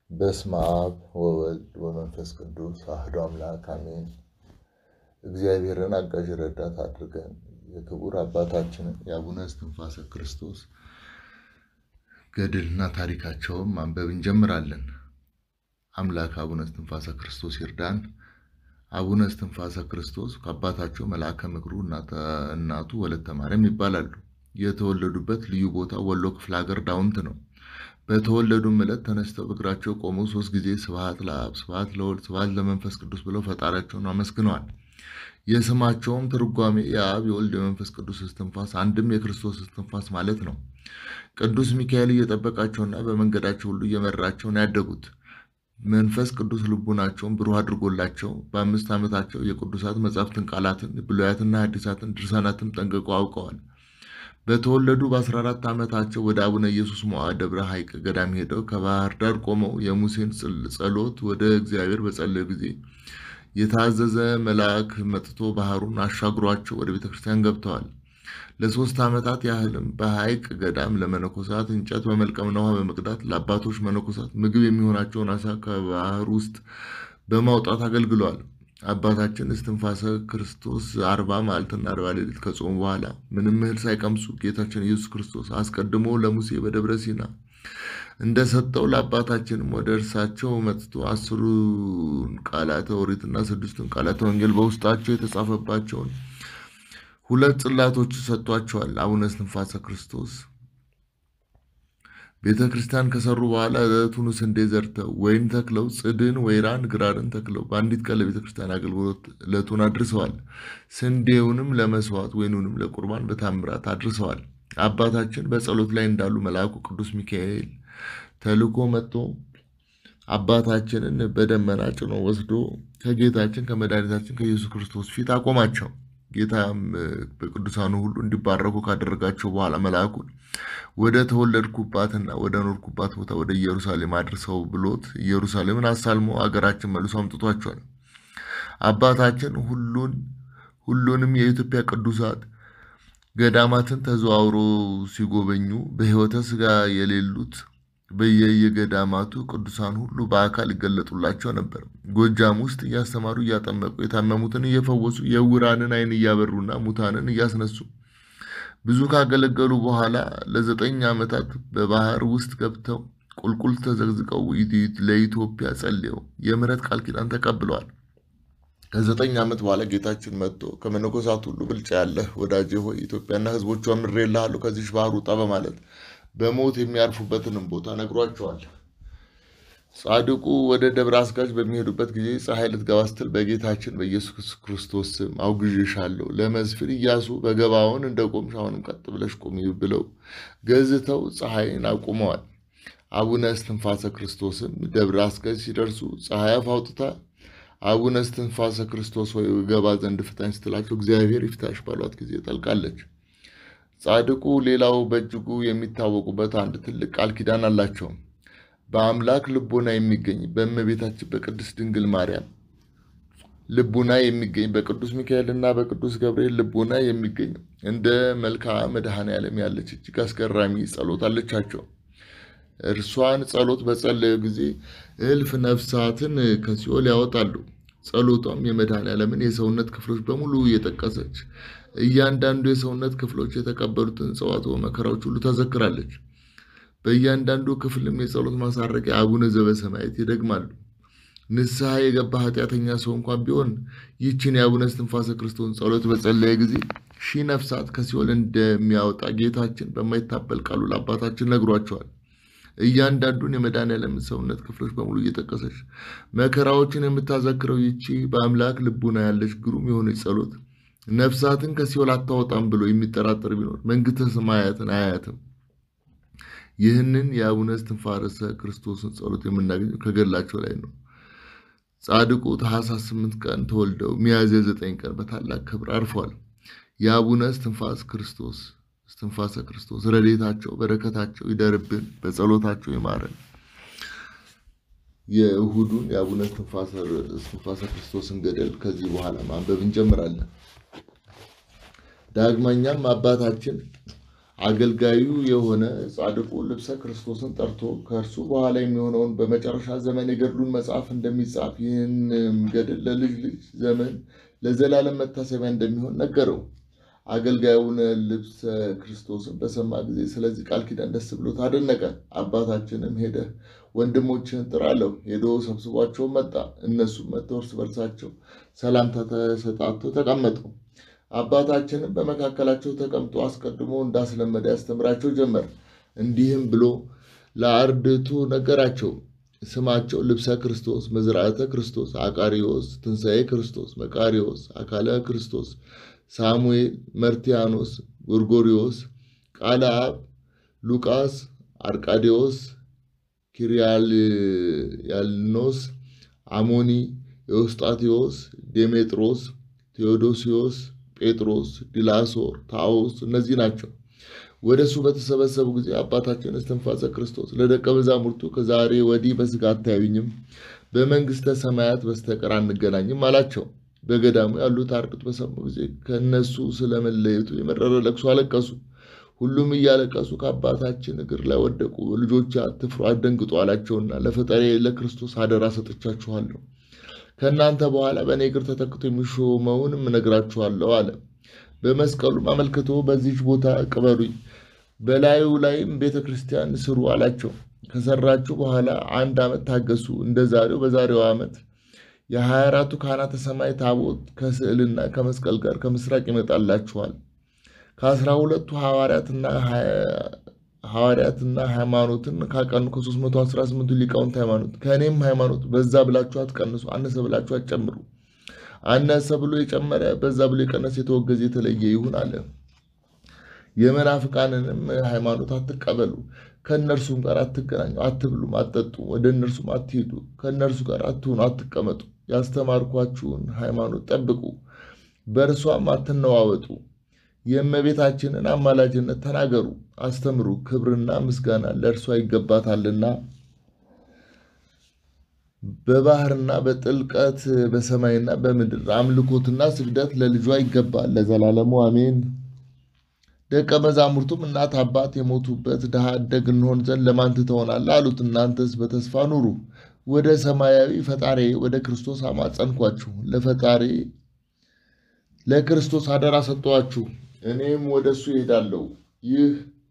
በስመ አብ ወወልድ ወመንፈስ ቅዱስ አሐዱ አምላክ አሜን። እግዚአብሔርን አጋዥ ረዳት አድርገን የክቡር አባታችንን የአቡነ እስትንፋሰ ክርስቶስ ገድልና ታሪካቸውን ማንበብ እንጀምራለን። አምላክ አቡነ እስትንፋሰ ክርስቶስ ይርዳን። አቡነ እስትንፋሰ ክርስቶስ ከአባታቸው መልአከ ምክሩ እናቱ ወለተ ማርያም ይባላሉ። የተወለዱበት ልዩ ቦታ ወሎ ክፍለ ሀገር ዳውንት ነው። በተወለዱም ዕለት ተነስተው በእግራቸው ቆመው ሶስት ጊዜ ስብሐት ለአብ፣ ስብሐት ለወልድ፣ ስብሐት ለመንፈስ ቅዱስ ብለው ፈጣሪያቸውን አመስግነዋል። የስማቸውም ትርጓሜ የአብ የወልድ የመንፈስ ቅዱስ እስትንፋስ አንድም የክርስቶስ እስትንፋስ ማለት ነው። ቅዱስ ሚካኤል እየጠበቃቸውና በመንገዳቸው ሁሉ እየመራቸው ነው ያደጉት። መንፈስ ቅዱስ ልቡናቸውን ብሩህ አድርጎላቸው በአምስት ዓመታቸው የቅዱሳት መጻሕፍትን ቃላትን፣ ብሉያትና ሐዲሳትን ድርሳናትን ጠንቅቀው አውቀዋል። በተወለዱ በ14 ዓመታቸው ወደ አቡነ ኢየሱስ ሞዓ ደብረ ሐይቅ ገዳም ሄደው ከባህር ዳር ቆመው የሙሴን ጸሎት ወደ እግዚአብሔር በጸለዩ ጊዜ የታዘዘ መልአክ መጥቶ ባህሩን አሻግሯቸው ወደ ቤተ ክርስቲያን ገብተዋል። ለሶስት ዓመታት ያህልም በሐይቅ ገዳም ለመነኮሳት እንጨት በመልቀምና ውሃ በመቅዳት ለአባቶች መነኮሳት ምግብ የሚሆናቸውን አሳ ከባህር ውስጥ በማውጣት አገልግለዋል። አባታችን እስትንፋሰ ክርስቶስ አርባ መዓልትና አርባ ሌሊት ከጾሙ በኋላ ምንም እህል ሳይቀምሱ ጌታችን ኢየሱስ ክርስቶስ አስቀድሞ ለሙሴ በደብረ ሲና እንደሰጠው ለአባታችንም ወደ እርሳቸው መጥቶ አስሩን ቃላተ ኦሪትና ስድስቱን ቃላተ ወንጌል በውስጣቸው የተጻፈባቸውን ሁለት ጽላቶች ሰጥቷቸዋል። አቡነ እስትንፋሰ ክርስቶስ ቤተ ክርስቲያን ከሰሩ በኋላ ዕለቱን ስንዴ ዘርተው ወይን ተክለው ጽድን፣ ወይራን፣ ግራርን ተክለው በአንዲት ቀን ለቤተ ክርስቲያን አገልግሎት ዕለቱን አድርሰዋል። ስንዴውንም ለመስዋዕት ወይኑንም ለቁርባን በታምራት አድርሰዋል። አባታችን በጸሎት ላይ እንዳሉ መልአኩ ቅዱስ ሚካኤል ተልኮ መጥቶ አባታችንን በደመና ጭኖ ወስዶ ከጌታችን ከመድኃኒታችን ከኢየሱስ ክርስቶስ ፊት አቆማቸው። ጌታም በቅዱሳኑ ሁሉ እንዲባረኩ ካደረጋቸው በኋላ መልአኩን ወደ ተወለድኩባትና ወደ ኖርኩባት ቦታ ወደ ኢየሩሳሌም አድርሰው ብሎት ኢየሩሳሌምን አሳልሞ አገራችን መልሶ አምጥቷቸዋል። አባታችን ሁሉን ሁሉንም የኢትዮጵያ ቅዱሳት ገዳማትን ተዘዋውሮ ሲጎበኙ በሕይወተ ሥጋ የሌሉት በየየገዳማቱ ቅዱሳን ሁሉ በአካል ይገለጡላቸው ነበር። ጎጃም ውስጥ እያስተማሩ እያጠመቁ የታመሙትን እየፈወሱ የዕውራንን ዓይን እያበሩና ሙታንን እያስነሱ ብዙ ካገለገሉ በኋላ ለዘጠኝ ዓመታት በባህር ውስጥ ገብተው ቁልቁል ተዘግዝቀው ለኢትዮጵያ ጸልየው የምሕረት ቃል ኪዳን ተቀብለዋል። ከዘጠኝ ዓመት በኋላ ጌታችን መጥቶ ከመነኮሳት ሁሉ ብልጫ ያለህ ወዳጄ ሆይ ኢትዮጵያና ሕዝቦቿ ምሬልሃለሁ ከዚች ባህር ውጣ በማለት በሞት የሚያርፉበትንም ቦታ ነግሯቸዋል። ጻድቁ ወደ ደብረ አስጋጅ በሚሄዱበት ጊዜ ፀሐይ ልትገባ ስትል በጌታችን በኢየሱስ ክርስቶስ ስም አውግዤሻለሁ፣ ለመስፍን ኢያሱ በገባውን እንደ ቆምሽ አሁንም ቀጥ ብለሽ ቁሚ ብለው ገዝተው ፀሐይን አቁመዋል። አቡነ እስትንፋሰ ክርስቶስም ደብረ አስጋጅ ሲደርሱ ፀሐይ አፍ አውጥታ አቡነ እስትንፋሰ ክርስቶስ ሆይ ገባ ዘንድ ፍታኝ ስትላቸው እግዚአብሔር ይፍታሽ ባሏት ጊዜ ጠልቃለች። ጻድቁ ሌላው በእጅጉ የሚታወቁበት አንድ ትልቅ ቃል ኪዳን አላቸው። በአምላክ ልቦና የሚገኝ በእመቤታችን በቅድስት ድንግል ማርያም ልቡና የሚገኝ በቅዱስ ሚካኤልና በቅዱስ ገብርኤል ልቡና የሚገኝ እንደ መልክዓ መድኃኔ ዓለም ያለች እጅግ አስገራሚ ጸሎት አለቻቸው። እርሷን ጸሎት በጸለዩ ጊዜ እልፍ ነፍሳትን ከሲኦል ያወጣሉ። ጸሎቷም የመድኃኔ ዓለምን የሰውነት ክፍሎች በሙሉ እየጠቀሰች እያንዳንዱ የሰውነት ክፍሎች የተቀበሉትን ጽዋትወ መከራዎች ሁሉ ተዘክራለች። በእያንዳንዱ ክፍልም የጸሎት ማሳረጊያ አቡነ ዘበሰማያት ይደግማሉ። ንስሐ የገባ ኃጢአተኛ ሰው እንኳን ቢሆን ይህችን የአቡነ እስትንፋሰ ክርስቶስን ጸሎት በጸለየ ጊዜ ሺህ ነፍሳት ከሲኦል እንደሚያወጣ ጌታችን በማይታበል ቃሉ ለአባታችን ነግሯቸዋል። እያንዳንዱን የመድኃኔዓለም ሰውነት ክፍሎች በሙሉ እየጠቀሰች መከራዎችን የምታዘክረው ይቺ በአምላክ ልቡና ያለች ግሩም የሆነች ጸሎት ነፍሳትን ከሲኦል አታወጣም ብሎ የሚጠራጠር ቢኖር መንግሥተ ሰማያትን አያያትም። ይህንን የአቡነ እስትንፋሰ ክርስቶስን ጸሎት የምናገኘው ከገድላቸው ላይ ነው። ጻድቁ ታኅሳስ ስምንት ቀን ተወልደው ሚያዝያ ዘጠኝ ቀን በታላቅ ክብር አርፏል። የአቡነ እስትንፋሰ ክርስቶስ እስትንፋሰ ክርስቶስ ረድኤታቸው በረከታቸው ይደርብን፣ በጸሎታቸው ይማረን። የእሁዱን የአቡነ እስትንፋሰ ክርስቶስን ገድል ከዚህ በኋላ ማንበብ እንጀምራለን። ዳግመኛም አባታችን አገልጋዩ የሆነ ጻድቁ ልብሰ ክርስቶስን ጠርቶ ከእርሱ በኋላ የሚሆነውን በመጨረሻ ዘመን የገድሉን መጽሐፍ እንደሚጻፍ ይህንም ገድል ለልጅ ልጅ ዘመን ለዘላለም መታሰቢያ እንደሚሆን ነገረው። አገልጋዩን ልብሰ ክርስቶስን በሰማ ጊዜ ስለዚህ ቃል ኪዳን ደስ ብሎት አደነቀ። አባታችንም ሄደህ ወንድሞችህን ጥራ አለው። ሄዶ ሰብስቧቸውን መጣ። እነሱም መጥተው እርስ በርሳቸው ሰላምታ ተሰጣጥተው ተቀመጡ። አባታችንም በመካከላቸው ተቀምጦ አስቀድሞ እንዳስለመደ ያስተምራቸው ጀመር። እንዲህም ብሎ ለአርድእቱ ነገራቸው። ስማቸው ልብሰ ክርስቶስ፣ መዝራዕተ ክርስቶስ፣ አቃሪዎስ፣ ትንሣኤ ክርስቶስ፣ መቃሪዎስ፣ አካለ ክርስቶስ፣ ሳሙኤል፣ መርቲያኖስ፣ ጎርጎሪዎስ፣ ቃለ አብ፣ ሉቃስ፣ አርቃዴዎስ፣ ኪርያልያልኖስ፣ አሞኒ፣ ኤዎስጣቴዎስ፣ ዴሜጥሮስ፣ ቴዎዶሲዮስ፣ ጴጥሮስ፣ ዲላሶር፣ ታዎስ እነዚህ ናቸው። ወደ እሱ በተሰበሰቡ ጊዜ አባታችን እስትንፋሰ ክርስቶስ ለደቀ መዛሙርቱ ከዛሬ ወዲህ በሥጋ አታዩኝም፣ በመንግሥተ ሰማያት በስተቀር አንገናኝም አላቸው። በገዳሙ ያሉት አርድእት በሰሙ ጊዜ ከእነሱ ስለመለየቱ የመረረ ለቅሶ አለቀሱ። ሁሉም እያለቀሱ ከአባታችን እግር ላይ ወደቁ። ልጆች አትፍሩ፣ አትደንግጡ አላቸውና ለፈጣሪ ለክርስቶስ አደራ ሰጥቻችኋለሁ። ከእናንተ በኋላ በእኔ እግር ተተክቶ የሚሾመውንም እነግራችኋለሁ አለ። በመስቀሉም አመልክቶ በዚች ቦታ ቅበሩኝ፣ በላዩ ላይም ቤተ ክርስቲያን ስሩ አላቸው። ከሰራችሁ በኋላ አንድ ዓመት ታገሱ። እንደ ዛሬው በዛሬው ዓመት የሀያ አራቱ ካህናተ ሰማይ ታቦት ከስዕልና ከመስቀል ጋር ከምስራቅ ይመጣላችኋል። ከአስራ ሁለቱ ሐዋርያትና ሐዋርያትና ሃይማኖትን ካቀኑ ከሦስት መቶ አስራ ስምንቱ ሊቃውንት ሃይማኖት ከእኔም ሃይማኖት በዛ ብላችሁ አትቀንሱ፣ አነሰ ብላችሁ አትጨምሩ። አነሰ ብሎ የጨመረ በዛ ብሎ የቀነሰ የተወገዘ የተለየ ይሁን አለ። የመናፍቃንንም ሃይማኖት አትቀበሉ፣ ከእነርሱም ጋር አትገናኙ፣ አትብሉም፣ አትጠጡም፣ ወደ እነርሱም አትሄዱ፣ ከእነርሱ ጋር አትሁኑ፣ አትቀመጡ። ያስተማርኳችሁን ሃይማኖት ጠብቁ፣ በእርሷም አትነዋወጡ። የእመቤታችንን አማላጅነት ተናገሩ፣ አስተምሩ። ክብርና ምስጋና ለእርሷ ይገባታልና በባህርና በጥልቀት በሰማይና በምድር አምልኮትና ስግደት ለልጇ ይገባል ለዘላለሙ አሜን። ደቀ መዛሙርቱም እናት አባት የሞቱበት ድሃ አደግ እንሆን ዘንድ ለማን ትተውናለህ? አሉት። እናንተስ በተስፋ ኑሩ። ወደ ሰማያዊ ፈጣሪ ወደ ክርስቶስ አማጸንኳችሁ፣ ለፈጣሪ ለክርስቶስ አደራ ሰጠኋችሁ። እኔም ወደ እሱ ይሄዳለሁ። ይህ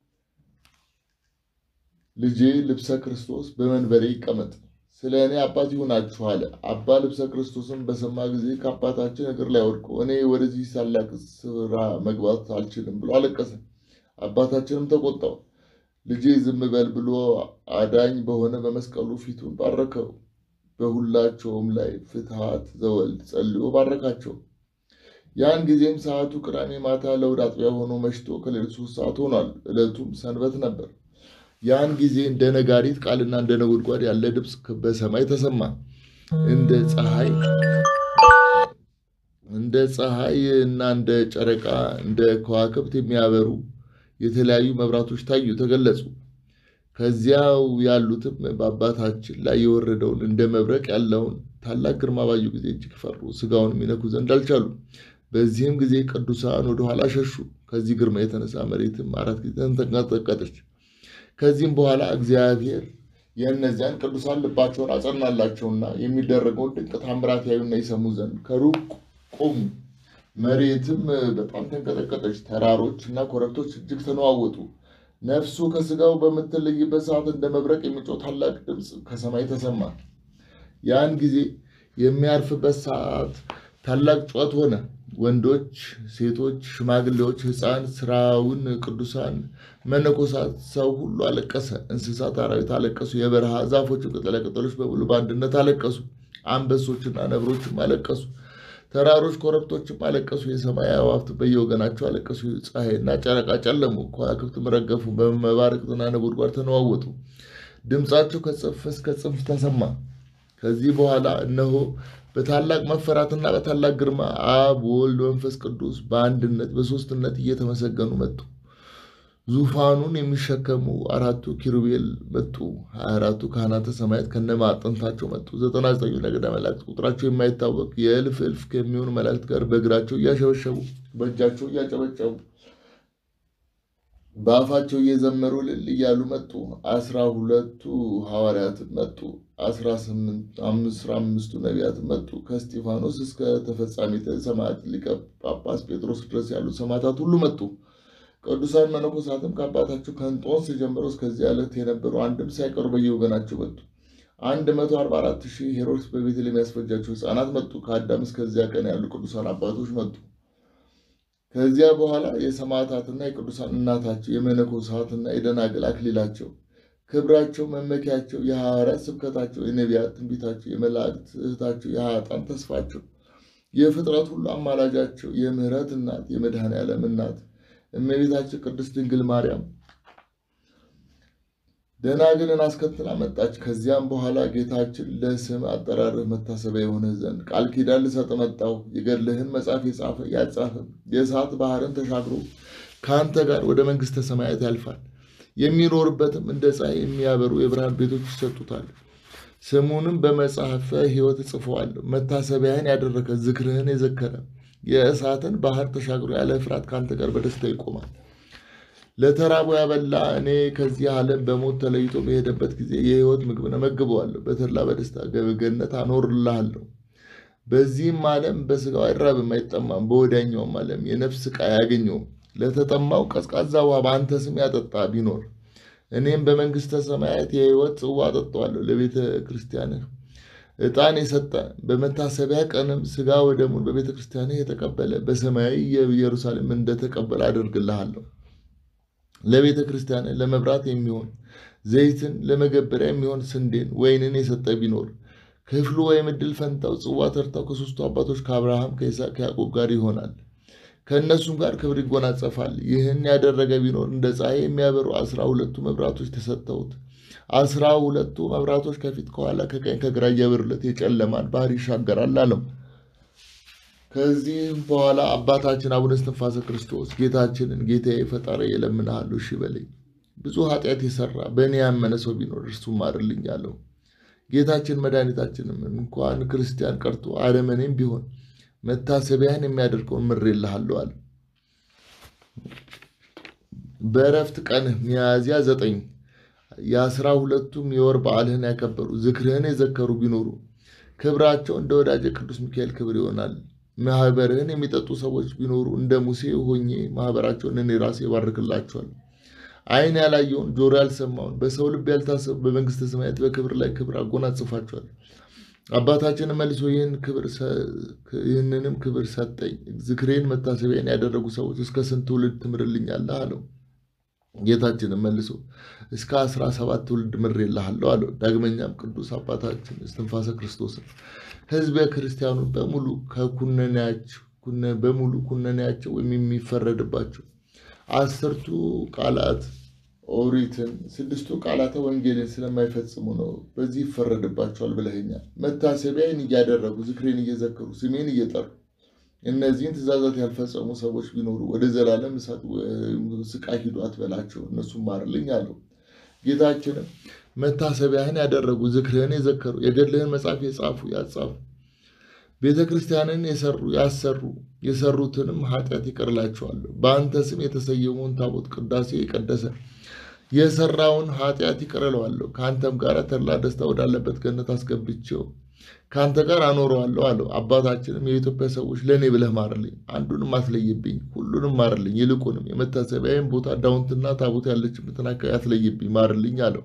ልጄ ልብሰ ክርስቶስ በመንበሬ ይቀመጥ፣ ስለ እኔ አባት ይሁናችሁ አለ። አባ ልብሰ ክርስቶስም በሰማ ጊዜ ከአባታችን እግር ላይ ወድቆ እኔ ወደዚህ ታላቅ ስራ መግባት አልችልም ብሎ አለቀሰ። አባታችንም ተቆጣው። ልጄ ዝም በል ብሎ አዳኝ በሆነ በመስቀሉ ፊቱን ባረከው። በሁላቸውም ላይ ፍትሐት ዘወልድ ጸልዮ ባረካቸው። ያን ጊዜም ሰዓቱ ቅዳሜ ማታ ለእሑድ አጥቢያ ሆኖ መሽቶ ከሌሊቱ ሶስት ሰዓት ሆኗል። ዕለቱም ሰንበት ነበር። ያን ጊዜ እንደ ነጋሪት ቃልና እንደ ነጎድጓድ ያለ ድምፅ በሰማይ ተሰማ። እንደ ፀሐይ እንደ ፀሐይ እና እንደ ጨረቃ እንደ ከዋክብት የሚያበሩ የተለያዩ መብራቶች ታዩ፣ ተገለጹ። ከዚያው ያሉትም በአባታችን ላይ የወረደውን እንደ መብረቅ ያለውን ታላቅ ግርማ ባዩ ጊዜ እጅግ ፈሩ፣ ሥጋውን የሚነኩ ዘንድ አልቻሉ። በዚህም ጊዜ ቅዱሳን ወደኋላ ሸሹ። ከዚህ ግርማ የተነሳ መሬትም አራት ጊዜ ተንቀጠቀጠች። ከዚህም በኋላ እግዚአብሔር የእነዚያን ቅዱሳን ልባቸውን አጸናላቸውና የሚደረገውን ድንቅ ታምራት ያዩና ይሰሙ ዘንድ ከሩቅ ቆሙ። መሬትም በጣም ተንቀጠቀጠች። ተራሮች እና ኮረብቶች እጅግ ተነዋወጡ። ነፍሱ ከሥጋው በምትለይበት ሰዓት እንደ መብረቅ የሚጮህ ታላቅ ድምፅ ከሰማይ ተሰማ። ያን ጊዜ የሚያርፍበት ሰዓት ታላቅ ጩኸት ሆነ። ወንዶች፣ ሴቶች፣ ሽማግሌዎች፣ ሕፃን፣ ስራውን ቅዱሳን፣ መነኮሳት፣ ሰው ሁሉ አለቀሰ። እንስሳት፣ አራዊት አለቀሱ። የበረሃ ዛፎችም ቅጠላቅጠሎች በሙሉ በአንድነት አለቀሱ። አንበሶችና ነብሮችም አለቀሱ። ተራሮች፣ ኮረብቶችም አለቀሱ። የሰማይ አዕዋፍት በየወገናቸው አለቀሱ። ፀሐይና ጨረቃ ጨለሙ፣ ከዋክብትም ረገፉ፣ በመባረቅትና ነጎድጓድ ተነዋወጡ። ድምፃቸው ከጽንፍ እስከ ጽንፍ ተሰማ። ከዚህ በኋላ እነሆ በታላቅ መፈራትና በታላቅ ግርማ አብ ወልድ መንፈስ ቅዱስ በአንድነት በሦስትነት እየተመሰገኑ መጡ። ዙፋኑን የሚሸከሙ አራቱ ኪሩቤል መጡ። ሀያ አራቱ ካህናተ ሰማያት ከነማዕጠንታቸው መጡ። ዘጠና ዘጠኙ ነገደ መላእክት ቁጥራቸው የማይታወቅ የእልፍ እልፍ ከሚሆኑ መላእክት ጋር በእግራቸው እያሸበሸቡ በእጃቸው እያጨበጨቡ በአፋቸው እየዘመሩ እልል እያሉ መጡ። አስራ ሁለቱ ሐዋርያትም መጡ። አስራ አምስቱ ነቢያት መጡ። ከእስጢፋኖስ እስከ ተፈጻሚተ ሰማዕት ሊቀ ጳጳስ ጴጥሮስ ድረስ ያሉት ሰማዕታት ሁሉ መጡ። ቅዱሳን መነኮሳትም ከአባታቸው ከእንጦንስ ጀምሮ እስከዚህ ዕለት የነበሩ አንድም ሳይቀሩ በየወገናቸው መጡ። አንድ መቶ አርባ አራት ሺህ ሄሮድስ በቤተልሔም የሚያስፈጃቸው ሕፃናት መጡ። ከአዳም እስከዚያ ቀን ያሉ ቅዱሳን አባቶች መጡ። ከዚያ በኋላ የሰማዕታትና የቅዱሳን እናታቸው የመነኮሳትና የደናግል አክሊላቸው ክብራቸው መመኪያቸው የሐዋርያት ስብከታቸው የነቢያት ትንቢታቸው የመላእክት እህታቸው የኃጥአን ተስፋቸው የፍጥረት ሁሉ አማላጃቸው የምሕረት እናት የመድኃኔ ዓለም እናት እመቤታችን ቅድስት ድንግል ማርያም ደናግልን አስከትላ መጣች። ከዚያም በኋላ ጌታችን ለስም አጠራርህ መታሰቢያ የሆነ ዘንድ ቃል ኪዳን ልሰጥ መጣሁ። የገድልህን መጽሐፍ የጻፈ ያጻፈ የእሳት ባህርን ተሻግሮ ከአንተ ጋር ወደ መንግሥተ ሰማያት ያልፋል። የሚኖርበትም እንደ ፀሐይ የሚያበሩ የብርሃን ቤቶች ይሰጡታል። ስሙንም በመጽሐፈ ሕይወት እጽፈዋለሁ። መታሰቢያህን ያደረገ ዝክርህን የዘከረ የእሳትን ባህር ተሻግሮ ያለ ፍርሃት ከአንተ ጋር በደስታ ይቆማል። ለተራቡ ያበላ እኔ ከዚህ ዓለም በሞት ተለይቶ በሄደበት ጊዜ የሕይወት ምግብን እመግበዋለሁ። በተድላ በደስታ ገነት አኖርልሃለሁ። በዚህም ዓለም በሥጋው አይራብም አይጠማም፣ በወዲያኛውም ዓለም የነፍስ ሥቃይ አያገኘውም። ለተጠማው ቀዝቃዛ ውሃ በአንተ ስም ያጠጣ ቢኖር እኔም በመንግሥተ ሰማያት የሕይወት ጽዋ አጠጣዋለሁ። ለቤተ ክርስቲያንህ ዕጣን የሰጠ በመታሰቢያ ቀንም ሥጋ ወደሙን በቤተ ክርስቲያንህ የተቀበለ በሰማያዊ ኢየሩሳሌም እንደተቀበለ አደርግልሃለሁ። ለቤተ ክርስቲያን ለመብራት የሚሆን ዘይትን ለመገበሪያ የሚሆን ስንዴን ወይንን የሰጠ ቢኖር ክፍሉ ወይም ዕድል ፈንታው ጽዋ ተርታው ከሦስቱ አባቶች ከአብርሃም ከይስሐቅ ከያዕቆብ ጋር ይሆናል። ከእነሱም ጋር ክብር ይጎናጸፋል። ይህን ያደረገ ቢኖር እንደ ፀሐይ የሚያበሩ አስራ ሁለቱ መብራቶች ተሰጠውት። አስራ ሁለቱ መብራቶች ከፊት ከኋላ ከቀኝ ከግራ እያበሩለት የጨለማን ባህር ይሻገራል አለው። ከዚህም በኋላ አባታችን አቡነ እስትንፋሰ ክርስቶስ ጌታችንን ጌታዬ ፈጣሪ እለምንሃለሁ እሺ በለኝ፣ ብዙ ኃጢአት የሰራ በእኔ ያመነ ሰው ቢኖር እርሱ ማርልኝ አለው። ጌታችን መድኃኒታችንም እንኳን ክርስቲያን ቀርቶ አረመኔም ቢሆን መታሰቢያን የሚያደርገውን ምሬልሃለሁ አለ። በእረፍት ቀንህ ሚያዝያ ዘጠኝ የአስራ ሁለቱም የወር በዓልህን ያከበሩ ዝክርህን የዘከሩ ቢኖሩ ክብራቸው እንደ ወዳጀ ቅዱስ ሚካኤል ክብር ይሆናል። ማህበርህን የሚጠጡ ሰዎች ቢኖሩ እንደ ሙሴ ሆኜ ማህበራቸውን እኔ ራሴ እባርክላቸዋለሁ። ዓይን ያላየውን ጆሮ ያልሰማውን በሰው ልብ ያልታሰቡ በመንግሥተ ሰማያት በክብር ላይ ክብር አጎናጽፋቸዋለሁ። አባታችን መልሶ ይህንንም ክብር ሰጠኝ። ዝክሬን መታሰቢያን ያደረጉ ሰዎች እስከ ስንት ትውልድ ትምርልኛለህ አለው። ጌታችንም መልሶ እስከ አስራ ሰባት ትውልድ ምሬልሃለሁ አለው። ዳግመኛም ቅዱስ አባታችን እስትንፋሰ ክርስቶስን ሕዝበ ክርስቲያኑን በሙሉ ከኩነኔያቸው በሙሉ ኩነኔያቸው ወይም የሚፈረድባቸው አስርቱ ቃላት ኦሪትን ስድስቱ ቃላተ ወንጌልን ስለማይፈጽሙ ነው። በዚህ ይፈረድባቸዋል ብለኸኛል። መታሰቢያን እያደረጉ ዝክሬን እየዘከሩ ስሜን እየጠሩ እነዚህን ትእዛዛት ያልፈጸሙ ሰዎች ቢኖሩ ወደ ዘላለም እሳት ስቃይ ሂዱ አትበላቸው፣ እነሱም ማርልኝ አለው። ጌታችንም መታሰቢያህን ያደረጉ ዝክርህን የዘከሩ የገድልህን መጽሐፍ የጻፉ ያጻፉ ቤተ ክርስቲያንን የሰሩ ያሰሩ የሰሩትንም ኃጢአት ይቅርላቸዋለሁ። በአንተ ስም የተሰየመውን ታቦት ቅዳሴ የቀደሰ የሰራውን ኃጢአት ይቅርለዋለሁ። ከአንተም ጋር ተድላ ደስታ ወዳለበት ገነት አስገብቼው ከአንተ ጋር አኖረዋለሁ አለው። አባታችንም የኢትዮጵያ ሰዎች ለእኔ ብለህ ማርልኝ፣ አንዱንም አትለይብኝ፣ ሁሉንም ማርልኝ። ይልቁንም የመታሰቢያዬን ቦታ ዳውንትና ታቦት ያለችበትን አካባቢ አትለይብኝ፣ ማርልኝ አለው።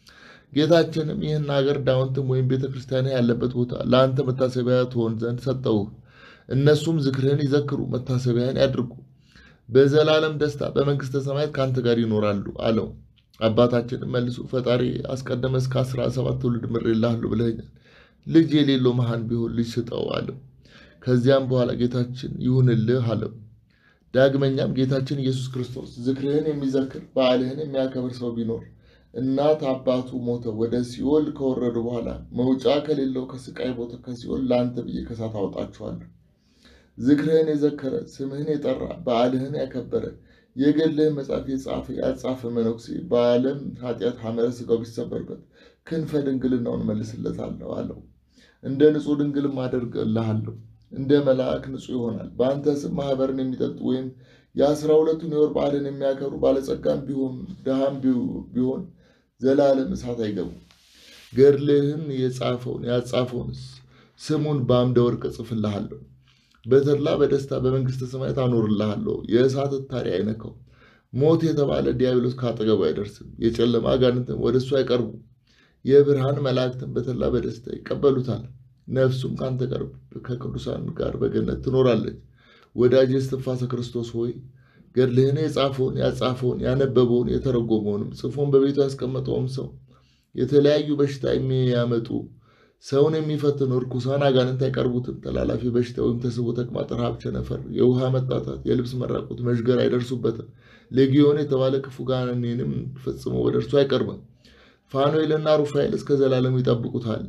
ጌታችንም ይህን ሀገር ዳውንትም ወይም ቤተ ክርስቲያን ያለበት ቦታ ለአንተ መታሰቢያ ትሆን ዘንድ ሰጠውህ። እነሱም ዝክርህን ይዘክሩ፣ መታሰቢያን ያድርጉ፣ በዘላለም ደስታ በመንግሥተ ሰማያት ከአንተ ጋር ይኖራሉ አለው። አባታችንም መልሶ ፈጣሪ አስቀደመ እስከ አስራ ሰባት ትውልድ ምሬልሃለሁ ብለኸኛል ልጅ የሌለው መሃን ቢሆን ልጅ ስጠው አለው። ከዚያም በኋላ ጌታችን ይሁንልህ አለው። ዳግመኛም ጌታችን ኢየሱስ ክርስቶስ ዝክርህን የሚዘክር በዓልህን የሚያከብር ሰው ቢኖር እናት አባቱ ሞተው ወደ ሲኦል ከወረዱ በኋላ መውጫ ከሌለው ከስቃይ ቦታ ከሲኦል ለአንተ ብዬ ከሳት አውጣችኋለሁ። ዝክርህን የዘከረ ስምህን የጠራ በዓልህን ያከበረ የገድልህን መጽሐፍ የጻፈ ያጻፈ መነኩሴ በዓለም ኃጢአት ሐመረ ሥጋው ቢሰበርበት ክንፈ ድንግልናውን መልስለታለሁ አለው። እንደ ንጹሕ ድንግልም አደርግልሃለሁ። እንደ መልአክ ንጹሕ ይሆናል። በአንተ ስም ማህበርን የሚጠጡ ወይም የአስራ ሁለቱን የወር በዓልን የሚያከብሩ ባለጸጋም ቢሆን ድሃም ቢሆን ዘላለም እሳት አይገቡም። ገድልህን የጻፈውን ያጻፈውንስ ስሙን በአምደ ወርቅ እጽፍልሃለሁ፣ በተድላ በደስታ በመንግሥተ ሰማያት አኖርልሃለሁ። የእሳት እታሪ አይነካው። ሞት የተባለ ዲያብሎስ ካጠገቡ አይደርስም። የጨለማ አጋንንትም ወደ እሱ አይቀርቡ። የብርሃን መላእክትን በተድላ በደስታ ይቀበሉታል። ነፍሱም ከአንተ ጋር ከቅዱሳን ጋር በገነት ትኖራለች። ወዳጅ እስትንፋሰ ክርስቶስ ሆይ ገድልህን የጻፈውን ያጻፈውን ያነበበውን የተረጎመውንም ጽፎን በቤቱ ያስቀመጠውም ሰው የተለያዩ በሽታ የሚያመጡ ሰውን የሚፈትኑ እርኩሳን አጋንንት አይቀርቡትም። ተላላፊ በሽታ ወይም ተስቦ ተቅማጥ፣ ረሃብ፣ ቸነፈር፣ የውሃ መጣታት፣ የልብስ መራቆት፣ መዥገር አይደርሱበትም። ሌጊዮን የተባለ ክፉ ጋኔንም ፈጽሞ ወደ እርሱ አይቀርብም። ፋኑኤልና ሩፋኤል እስከ ዘላለሙ ይጠብቁታል።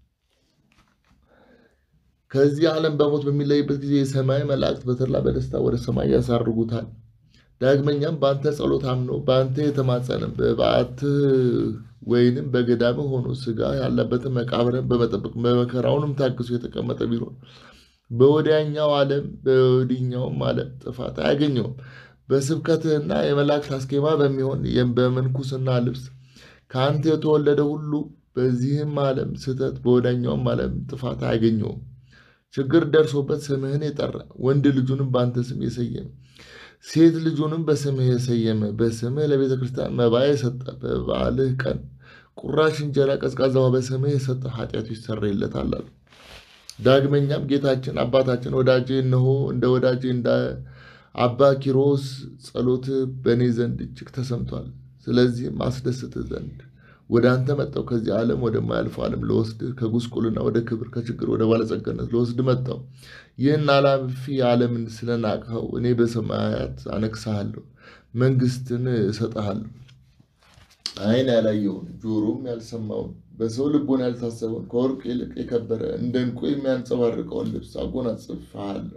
ከዚህ ዓለም በሞት በሚለይበት ጊዜ የሰማይ መላእክት በተድላ በደስታ ወደ ሰማይ ያሳርጉታል። ዳግመኛም በአንተ ጸሎት አምኖ በአንተ የተማጸነ በበዓትህ ወይንም በገዳምህ ሆኖ ሥጋ ያለበትን መቃብርን በመጠበቅ በመከራውንም ታግሶ የተቀመጠ ቢሆን በወዲያኛው ዓለም በወዲኛውም ዓለም ጥፋት አያገኘውም። በስብከትህና የመላእክት አስኬማ በሚሆን በምንኩስና ልብስ ከአንተ የተወለደ ሁሉ በዚህም ዓለም ስህተት በወዳኛውም ዓለም ጥፋት አያገኘውም። ችግር ደርሶበት ስምህን የጠራ ወንድ ልጁንም በአንተ ስም የሰየመ ሴት ልጁንም በስምህ የሰየመ በስምህ ለቤተ ክርስቲያን መባ የሰጠ በበዓልህ ቀን ቁራሽ እንጀራ ቀዝቃዛ ውሃ በስምህ የሰጠ ኃጢአቱ ይሰረይለታል አሉ። ዳግመኛም ጌታችን አባታችን ወዳጄ እነሆ እንደ ወዳጄ እንደ አባ ኪሮስ ጸሎት በእኔ ዘንድ እጅግ ተሰምቷል። ስለዚህም አስደስትህ ዘንድ ወደ አንተ መጣው። ከዚህ ዓለም ወደማያልፈው ዓለም ለወስድህ ከጉስቁልና ወደ ክብር ከችግር ወደ ባለጸጋነት ለወስድ መጣው። ይህን አላፊ ዓለምን ስለናቅኸው እኔ በሰማያት አነግሣሃለሁ፣ መንግስትን እሰጥሃለሁ። ዓይን ያላየውን ጆሮም ያልሰማውን በሰው ልቦና ያልታሰበውን ከወርቅ ይልቅ የከበረ እንደ ዕንቁ የሚያንጸባርቀውን ልብስ አጎናጽፍሃለሁ።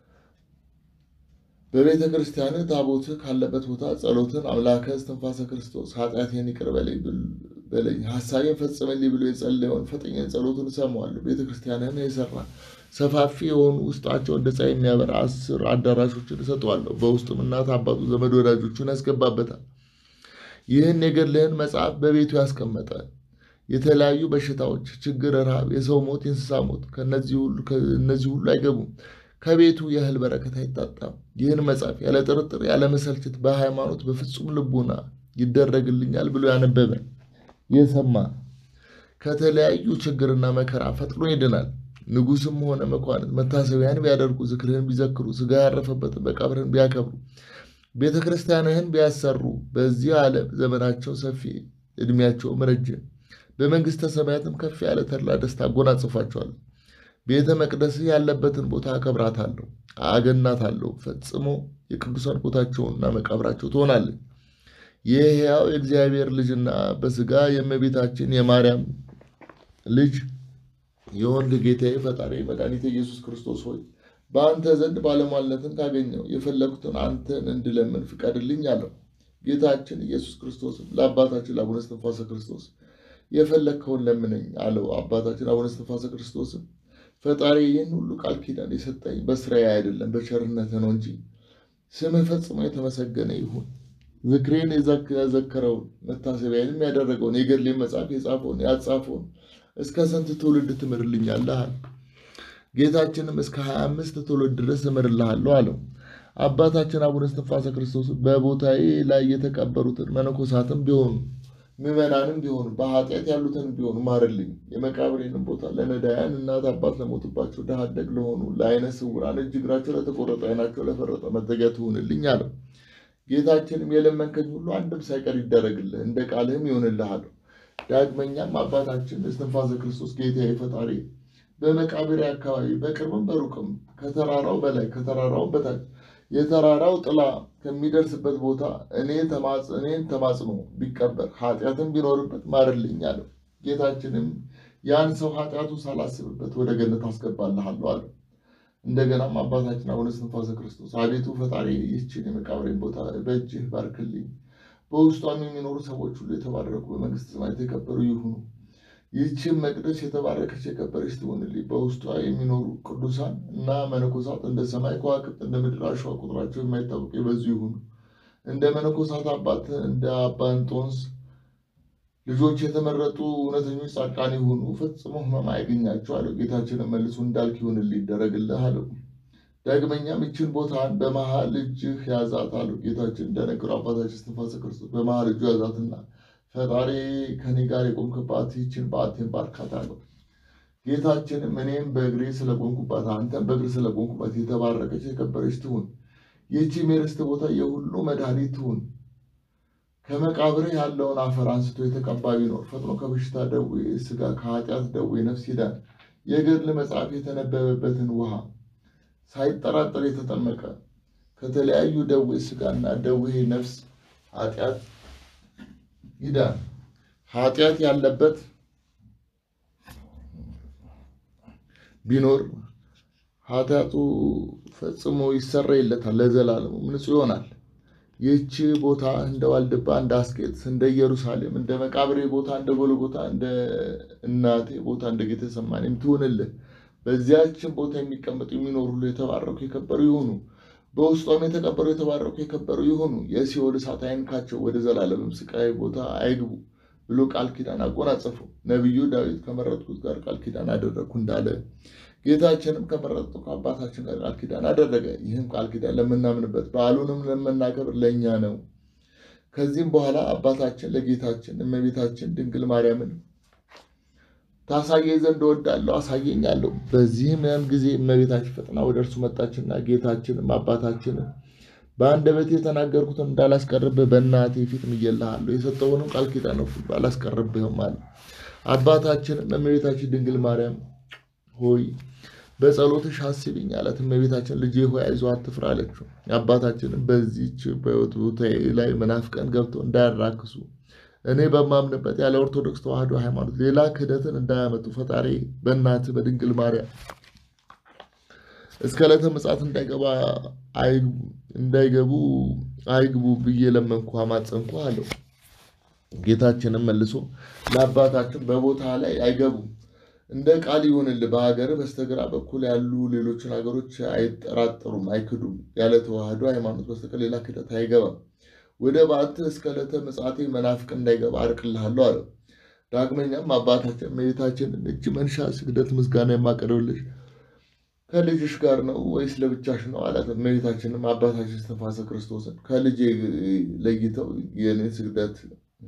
በቤተ ክርስቲያንህ ታቦትህ ካለበት ቦታ ጸሎትን አምላከ እስትንፋሰ ክርስቶስ ኃጢአቴን ይቅር በለኝ በለኝ ሀሳቤን ፈጽምልኝ ብሎ የጸለየውን ፈጠኛን ጸሎቱን እሰማዋለሁ። ቤተ ክርስቲያንህን የሰራ ሰፋፊ የሆኑ ውስጣቸው እንደ ፀሐይ የሚያበራ አስር አዳራሾችን እሰጠዋለሁ። በውስጡም እናት አባቱ፣ ዘመድ ወዳጆቹን ያስገባበታል። ይህን የገድልህን መጽሐፍ በቤቱ ያስቀመጠ የተለያዩ በሽታዎች፣ ችግር፣ ረሃብ፣ የሰው ሞት፣ የእንስሳ ሞት ከእነዚህ ሁሉ አይገቡም። ከቤቱ የእህል በረከት አይታጣም። ይህን መጽሐፍ ያለ ጥርጥር ያለ መሰልቸት በሃይማኖት በፍጹም ልቡና ይደረግልኛል ብሎ ያነበበ የሰማ ከተለያዩ ችግርና መከራ ፈጥኖ ይድናል። ንጉሥም ሆነ መኳንንት መታሰቢያን ቢያደርጉ፣ ዝክርህን ቢዘክሩ፣ ሥጋ ያረፈበትን መቃብርህን ቢያከብሩ፣ ቤተ ክርስቲያንህን ቢያሰሩ በዚህ ዓለም ዘመናቸው ሰፊ ዕድሜያቸውም ረጅም በመንግሥተ ሰማያትም ከፍ ያለ ተድላ ደስታ አጎናጽፏቸዋል። ቤተ መቅደስህ ያለበትን ቦታ አከብራታለሁ፣ አገናታለሁ። ፈጽሞ የቅዱሳን ቦታቸውና መቃብራቸው ትሆናለች። የሕያው የእግዚአብሔር ልጅና በሥጋ የእመቤታችን የማርያም ልጅ የወንድ ጌታዬ ፈጣሪ መድኃኒቴ ኢየሱስ ክርስቶስ ሆይ በአንተ ዘንድ ባለሟልነትን ካገኘው የፈለጉትን አንተን እንድለምን ፍቀድልኝ አለው። ጌታችን ኢየሱስ ክርስቶስም ለአባታችን ለአቡነ እስትንፋሰ ክርስቶስ የፈለግከውን ለምነኝ አለው። አባታችን አቡነ እስትንፋሰ ክርስቶስም ፈጣሪ ይህን ሁሉ ቃል ኪዳን የሰጠኝ በስራዬ አይደለም በቸርነት ነው እንጂ ስምህ ፈጽሞ የተመሰገነ ይሁን። ዝክሬን የዘከረውን መታሰቢያንም ያደረገውን የገድሌን መጽሐፍ የጻፈውን ያጻፈውን እስከ ስንት ትውልድ ትምርልኛለህ? ጌታችንም እስከ ሀያ አምስት ትውልድ ድረስ እምርልሃለሁ አለው። አባታችን አቡነ እስትንፋሰ ክርስቶስ በቦታዬ ላይ የተቀበሩትን መነኮሳትም ቢሆኑ ምዕመናንም ቢሆኑ በኃጢአት ያሉትን ቢሆኑ ማርልኝ። የመቃብሬንም ቦታ ለነዳያን እናት አባት ለሞቱባቸው ድሃ አደግ ለሆኑ ለዓይነ ስውራን እጅ እግራቸው ለተቆረጠ ዓይናቸው ለፈረጠ መጠጊያ ትሁንልኝ አለው። ጌታችንም የለመንከኝ ሁሉ አንድም ሳይቀር ይደረግልህ፣ እንደ ቃልህም ይሆንልህ አለው። ዳግመኛም አባታችን እስትንፋሰ ክርስቶስ ጌታዬ ፈጣሪ በመቃብሬ አካባቢ በቅርብም በሩቅም ከተራራው በላይ ከተራራው በታች የተራራው ጥላ ከሚደርስበት ቦታ እኔን ተማጽኖ ቢቀበር ኃጢአትም ቢኖርበት ማርልኝ አለው። ጌታችንም ያን ሰው ኃጢአቱ ሳላስብበት ወደ ገነት አስገባልሃለሁ አለው። እንደገናም አባታችን አቡነ እስትንፋሰ ክርስቶስ አቤቱ ፈጣሪ ይህችን የመቃብሬን ቦታ በእጅህ ባርክልኝ፣ በውስጧም የሚኖሩ ሰዎች ሁሉ የተባረኩ በመንግሥተ ሰማያት የከበሩ ይሁኑ። ይህችን መቅደስ የተባረከች የከበረች ትሆንልኝ። በውስጧ የሚኖሩ ቅዱሳን እና መነኮሳት እንደ ሰማይ ከዋክብት እንደ ምድር አሸዋ ቁጥራቸው የማይታወቅ የበዙ ይሁኑ። እንደ መነኮሳት አባት እንደ አባ እንጦንስ ልጆች የተመረጡ እውነተኞች ጻድቃን ይሁኑ። ፈጽሞ ሕመም አያገኛቸው አለው። ጌታችንን መልሶ እንዳልክ ይሁንልህ ይደረግልህ አለው። ዳግመኛም ይችን ቦታን በመሃል እጅህ ያዛት አለው። ጌታችን እንደነገረው አባታችን እስትንፋሰ ክርስቶስ በመሃል እጁ ያዛትና ፈጣሪ ከኔ ጋር የቆምክባት ይችን በዓቴን ባርካት አለው። ጌታችንም እኔም በእግሬ ስለቆምኩባት አንተም በእግር ስለቆምኩባት የተባረከች የከበረች ትሁን። ይህቺም የርስት ቦታ የሁሉ መድኃኒት ትሁን። ከመቃብርህ ያለውን አፈር አንስቶ የተቀባ ቢኖር ፈጥኖ ከበሽታ ደዌ ሥጋ ከኃጢአት ደዌ ነፍስ ይዳን። የገድል መጽሐፍ የተነበበበትን ውሃ ሳይጠራጠር የተጠመቀ ከተለያዩ ደዌ ሥጋና ደዌ ነፍስ ኃጢአት ይዳን። ኃጢአት ያለበት ቢኖር ኃጢአቱ ፈጽሞ ይሰረይለታል፣ ለዘላለሙ ንጹሕ ይሆናል። ይህች ቦታ እንደ ዋልድባ፣ እንደ አስቄጥስ፣ እንደ ኢየሩሳሌም፣ እንደ መቃብሬ ቦታ፣ እንደ ጎልጎታ፣ እንደ እናቴ ቦታ፣ እንደ ጌተሰማኔም ትሁንልህ። በዚያችን ቦታ የሚቀመጡ የሚኖሩ ሁሉ የተባረኩ የከበሩ ይሁኑ። በውስጧም የተቀበሩ የተባረኩ የከበሩ ይሁኑ። የሲኦል እሳት አይንካቸው፣ ወደ ዘላለምም ስቃይ ቦታ አይግቡ ብሎ ቃል ኪዳን አጎናጸፈው። ነቢዩ ዳዊት ከመረጥኩት ጋር ቃል ኪዳን አደረግኩ እንዳለ ጌታችንም ከመረጡ ከአባታችን ጋር ቃል ኪዳን አደረገ። ይህም ቃል ኪዳን ለምናምንበት በዓሉንም ለምናከብር ለእኛ ነው። ከዚህም በኋላ አባታችን ለጌታችን እመቤታችን ድንግል ማርያምን ታሳየኝ ዘንድ እወዳለሁ አሳየኝ አለው። በዚህም ያን ጊዜ እመቤታችን ፈጥና ወደ እርሱ መጣችና ጌታችንም አባታችንን በአንደበቴ የተናገርኩትን እንዳላስቀርብህ በእናቴ ፊት ምዬልሃለሁ፣ የሰጠውንም ቃል ኪዳን ሁሉ አላስቀርብህም አለ። አባታችንም እመቤታችን ድንግል ማርያም ሆይ በጸሎትሽ አስቢኝ አላት። እመቤታችን ልጄ ሆይ አይዞህ አትፍራ አለችው። አባታችንም በዚች በሕይወት ቦታዬ ላይ መናፍቃን ገብተው እንዳያራክሱ እኔ በማምንበት ያለ ኦርቶዶክስ ተዋሕዶ ሃይማኖት ሌላ ክህደትን እንዳያመጡ ፈጣሪ በእናትህ በድንግል ማርያም እስከ ዕለተ ምጽአት እንዳይገባ እንዳይገቡ አይግቡ ብዬ ለመንኩ አማጸንኩ አለው። ጌታችንም መልሶ ለአባታችን በቦታ ላይ አይገቡም እንደ ቃል ይሁንልህ። በሀገር በስተግራ በኩል ያሉ ሌሎችን ሀገሮች አይጠራጠሩም፣ አይክዱም። ያለ ተዋሕዶ ሃይማኖት በስተቀር ሌላ ክህደት አይገባም። ወደ በዓትህ እስከ ዕለተ ምጽአቴ መናፍቅ እንዳይገባ አርቅልሃለሁ አለው። ዳግመኛም አባታችን እመቤታችንን እጅ መንሻ ስግደት ምስጋና የማቀርብልሽ ከልጅሽ ጋር ነው ወይስ ለብቻሽ ነው አላት። እመቤታችንም አባታችን እስትንፋሰ ክርስቶስን ከልጄ ለይተው የኔን ስግደት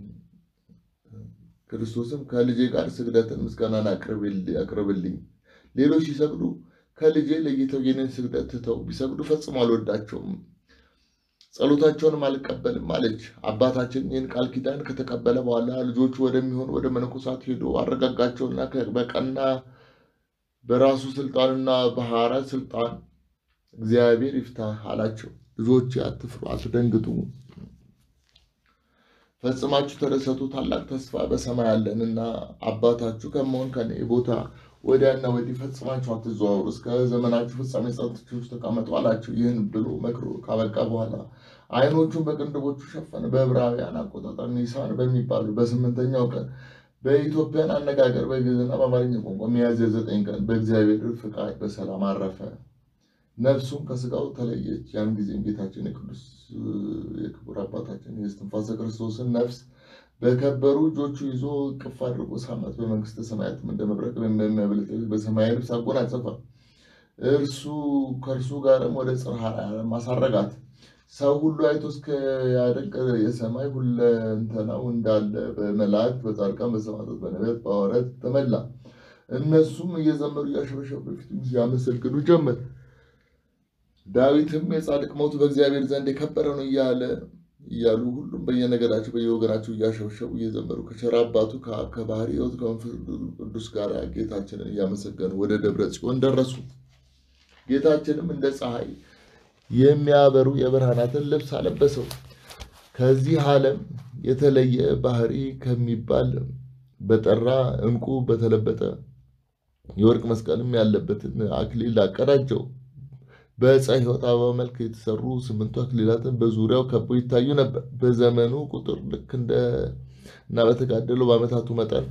ክርስቶስም ከልጄ ጋር ስግደትን ምስጋናን አቅርብልኝ። ሌሎች ሲሰግዱ ከልጄ ለይተው የኔን ስግደት ትተው ቢሰግዱ ፈጽሞ አልወዳቸውም፣ ጸሎታቸውንም አልቀበልም አለች። አባታችን ይህን ቃል ኪዳን ከተቀበለ በኋላ ልጆቹ ወደሚሆን ወደ መነኮሳት ሄዶ አረጋጋቸውና በቀና በራሱ ስልጣንና በሐዋርያት ስልጣን እግዚአብሔር ይፍታህ አላቸው። ልጆች አትፍሩ፣ አትደንግጡ ፈጽማችሁ ተደሰቱ። ታላቅ ተስፋ በሰማይ አለንና አባታችሁ ከመሆን ከኔ ቦታ ወዲያና ወዲህ ፈጽማችሁ አትዘዋወሩ፣ እስከ ዘመናችሁ ፍጻሜ ጸንታችሁ ተቀመጡ አላቸው። ይህን ብሎ መክሮ ካበቃ በኋላ ዓይኖቹን በቅንድቦቹ ሸፈነ። በዕብራውያን አቆጣጠር ኒሳን በሚባሉ በስምንተኛው ቀን በኢትዮጵያን አነጋገር በግዕዝና በአማርኛ ቋንቋ ሚያዝያ ዘጠኝ ቀን በእግዚአብሔር ፍቃድ በሰላም አረፈ። ነፍሱም ከስጋው ተለየች። ያን ጊዜም ጌታችን የቅዱስ የክቡር አባታችን የእስትንፋሰ ክርስቶስን ነፍስ በከበሩ እጆቹ ይዞ እቅፍ አድርጎ ሳማት። በመንግስተ ሰማያትም እንደ መብረቅ በሚያበልጥ በሰማያዊ ልብስ አጎናጸፋ። እርሱ ከእርሱ ጋርም ወደ ጽርሐ አርያም አሳረጋት። ሰው ሁሉ አይቶ እስኪያደንቅ የሰማይ ሁለንተናው እንዳለ በመላእክት በጻድቃን በሰማዕታት በነቢያት በሐዋርያት ተመላ። እነሱም እየዘመሩ እያሸበሸቡ በፊቱ ያመሰግኑ ጀመር። ዳዊትም የጻድቅ ሞት በእግዚአብሔር ዘንድ የከበረ ነው እያለ እያሉ ሁሉም በየነገዳቸው በየወገናቸው እያሸበሸቡ እየዘመሩ ከቸር አባቱ ከአብ ከባሕርይ ሕይወት ከመንፈስ ቅዱስ ጋር ጌታችንን እያመሰገኑ ወደ ደብረ ጽዮን ደረሱ። ጌታችንም እንደ ፀሐይ የሚያበሩ የብርሃናትን ልብስ አለበሰው። ከዚህ ዓለም የተለየ ባህሪ ከሚባል በጠራ ዕንቁ በተለበጠ የወርቅ መስቀልም ያለበትን አክሊል አቀዳጀው። በዕፀ ሕይወት አበባ መልክ የተሰሩ ስምንቱ አክሊላትን በዙሪያው ከበው ይታዩ ነበር። በዘመኑ ቁጥር ልክ እንደ እና በተጋደለው በዓመታቱ መጠን